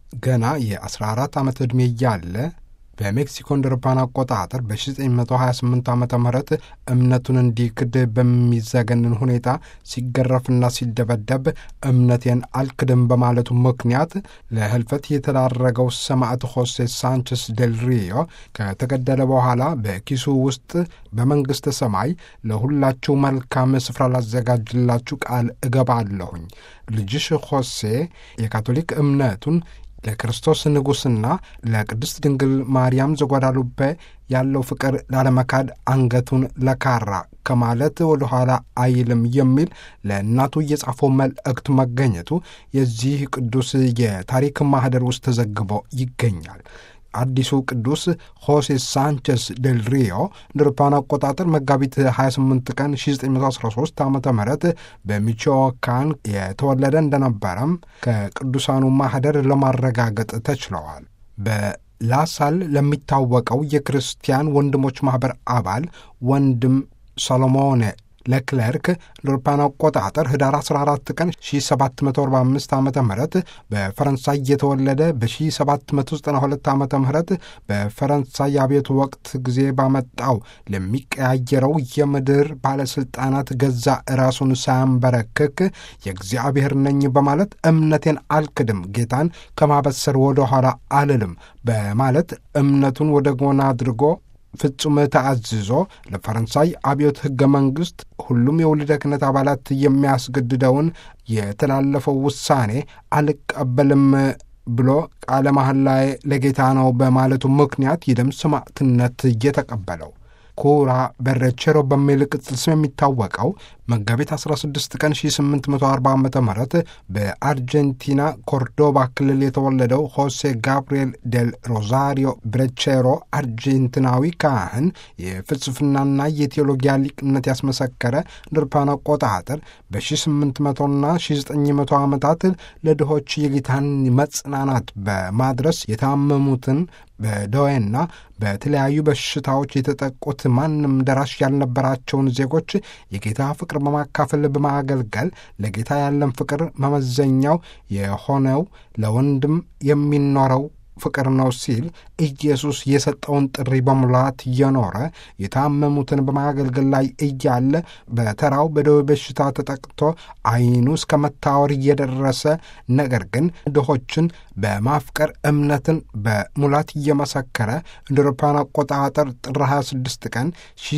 ገና የ14 ዓመት ዕድሜ እያለ በሜክሲኮ እንደ አውሮፓውያን አቆጣጠር በ1928 ዓ ም እምነቱን እንዲክድ በሚዘገንን ሁኔታ ሲገረፍና ሲደበደብ እምነቴን አልክድም በማለቱ ምክንያት ለህልፈት የተዳረገው ሰማዕት ሆሴ ሳንቸስ ዴል ሪዮ ከተገደለ በኋላ በኪሱ ውስጥ በመንግሥተ ሰማይ ለሁላችሁ መልካም ስፍራ ላዘጋጅላችሁ ቃል እገባለሁኝ። ልጅሽ ሆሴ የካቶሊክ እምነቱን ለክርስቶስ ንጉሥና ለቅድስት ድንግል ማርያም ዘጓዳሉቤ ያለው ፍቅር ላለመካድ አንገቱን ለካራ ከማለት ወደ ኋላ አይልም የሚል ለእናቱ የጻፈው መልእክት መገኘቱ የዚህ ቅዱስ የታሪክ ማህደር ውስጥ ተዘግቦ ይገኛል። አዲሱ ቅዱስ ሆሴ ሳንቸስ ዴል ሪዮ እንደ አውሮፓውያን አቆጣጠር መጋቢት 28 ቀን 1913 ዓ ም በሚቾዋካን የተወለደ እንደነበረም ከቅዱሳኑ ማህደር ለማረጋገጥ ተችለዋል። በላሳል ለሚታወቀው የክርስቲያን ወንድሞች ማኅበር አባል ወንድም ሰሎሞን ለክለርክ ለአውሮፓውያን አቆጣጠር ህዳር 14 ቀን 1745 ዓ ም በፈረንሳይ የተወለደ በ1792 ዓ ም በፈረንሳይ አብዮት ወቅት ጊዜ ባመጣው ለሚቀያየረው የምድር ባለሥልጣናት ገዛ ራሱን ሳያንበረክክ የእግዚአብሔር ነኝ በማለት እምነቴን አልክድም፣ ጌታን ከማበሰር ወደ ኋላ አልልም በማለት እምነቱን ወደ ጎን አድርጎ ፍጹም ተአዝዞ ለፈረንሳይ አብዮት ሕገ መንግሥት ሁሉም የወልደ ክህነት አባላት የሚያስገድደውን የተላለፈው ውሳኔ አልቀበልም ብሎ ቃለ መሐላ ለጌታ ነው በማለቱ ምክንያት የደም ሰማዕትነት እየተቀበለው ኩራ በረቼሮ በሚል ቅጽል ስም የሚታወቀው መጋቢት 16 ቀን 1840 ዓ ም በአርጀንቲና ኮርዶባ ክልል የተወለደው ሆሴ ጋብርኤል ዴል ሮዛሪዮ ብሬቼሮ አርጀንቲናዊ ካህን የፍልስፍናና የቴዎሎጊያ ሊቅነት ያስመሰከረ ድርፓን አቆጣጠር በ1800ና 1900 ዓመታት ለድሆች የጌታን መጽናናት በማድረስ የታመሙትን በደዌና በተለያዩ በሽታዎች የተጠቁት ማንም ደራሽ ያልነበራቸውን ዜጎች የጌታ ፍቅር በማካፈል በማገልገል ለጌታ ያለን ፍቅር መመዘኛው የሆነው ለወንድም የሚኖረው ፍቅር ነው ሲል ኢየሱስ የሰጠውን ጥሪ በሙላት እየኖረ የታመሙትን በማገልገል ላይ እያለ በተራው በደዌ በሽታ ተጠቅቶ ዓይኑ እስከ መታወር እየደረሰ ነገር ግን ድሆችን በማፍቀር እምነትን በሙላት እየመሰከረ እንደ አውሮፓውያን አቆጣጠር ጥር 26 ቀን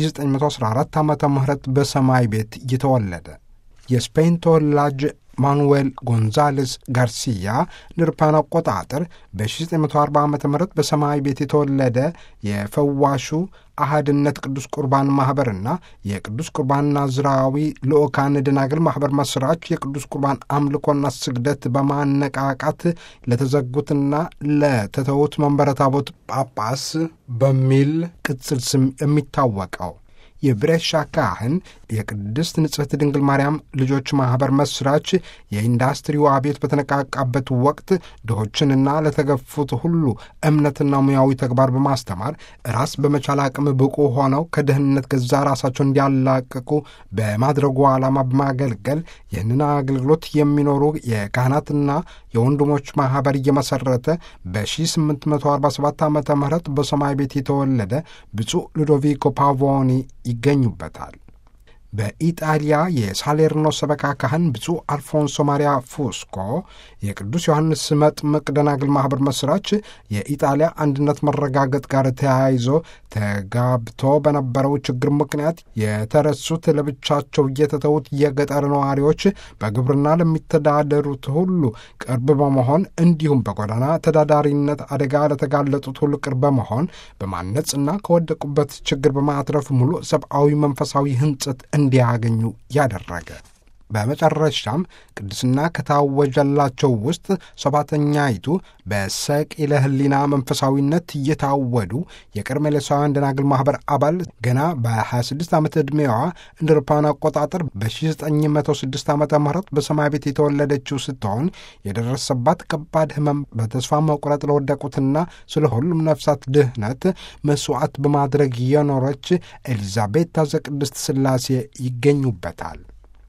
1914 ዓ ም በሰማይ ቤት እየተወለደ የስፔን ተወላጅ ማኑዌል ጎንዛሌስ ጋርሲያ ንርፓን አቆጣጠር በ1940 ዓ ም በሰማይ ቤት የተወለደ የፈዋሹ አህድነት ቅዱስ ቁርባን ማኅበርና የቅዱስ ቁርባን ናዝራዊ ልኡካን ደናግል ማኅበር መስራች የቅዱስ ቁርባን አምልኮና ስግደት በማነቃቃት ለተዘጉትና ለተተዉት መንበረ ታቦት ጳጳስ በሚል ቅጽል ስም የሚታወቀው የብሬሻ ካህን የቅድስት ንጽሕት ድንግል ማርያም ልጆች ማኅበር መስራች የኢንዱስትሪው አብዮት በተነቃቃበት ወቅት ድሆችንና ለተገፉት ሁሉ እምነትና ሙያዊ ተግባር በማስተማር ራስ በመቻል አቅም ብቁ ሆነው ከድህነት ገዛ ራሳቸው እንዲያላቅቁ በማድረጉ ዓላማ በማገልገል ይህንን አገልግሎት የሚኖሩ የካህናትና የወንድሞች ማኅበር እየመሠረተ በ1847 ዓ ም በሰማይ ቤት የተወለደ ብፁዕ ሉዶቪኮ ፓቮኒ ይገኙበታል። በኢጣሊያ የሳሌርኖ ሰበካ ካህን ብፁዕ አልፎንሶ ማሪያ ፉስኮ የቅዱስ ዮሐንስ መጥምቅ ደናግል ማኅበር መስራች የኢጣሊያ አንድነት መረጋገጥ ጋር ተያይዞ ተጋብቶ በነበረው ችግር ምክንያት የተረሱት ለብቻቸው እየተተዉት የገጠር ነዋሪዎች በግብርና ለሚተዳደሩት ሁሉ ቅርብ በመሆን እንዲሁም በጎዳና ተዳዳሪነት አደጋ ለተጋለጡት ሁሉ ቅርብ በመሆን በማነጽና ከወደቁበት ችግር በማትረፍ ሙሉ ሰብአዊ መንፈሳዊ ሕንጸት እንዲያገኙ ያደረገ በመጨረሻም ቅድስና ከታወጀላቸው ውስጥ ሰባተኛይቱ በሰቂለ ሕሊና መንፈሳዊነት እየታወዱ የቀርሜሎሳውያን ደናግል ማኅበር አባል ገና በ26 ዓመት ዕድሜዋ እንደ አውሮፓውያን አቆጣጠር በ1906 ዓ ም በሰማይ ቤት የተወለደችው ስትሆን የደረሰባት ከባድ ሕመም በተስፋ መቁረጥ ለወደቁትና ስለ ሁሉም ነፍሳት ድህነት መስዋዕት በማድረግ የኖረች ኤሊዛቤታ ዘቅድስት ሥላሴ ይገኙበታል።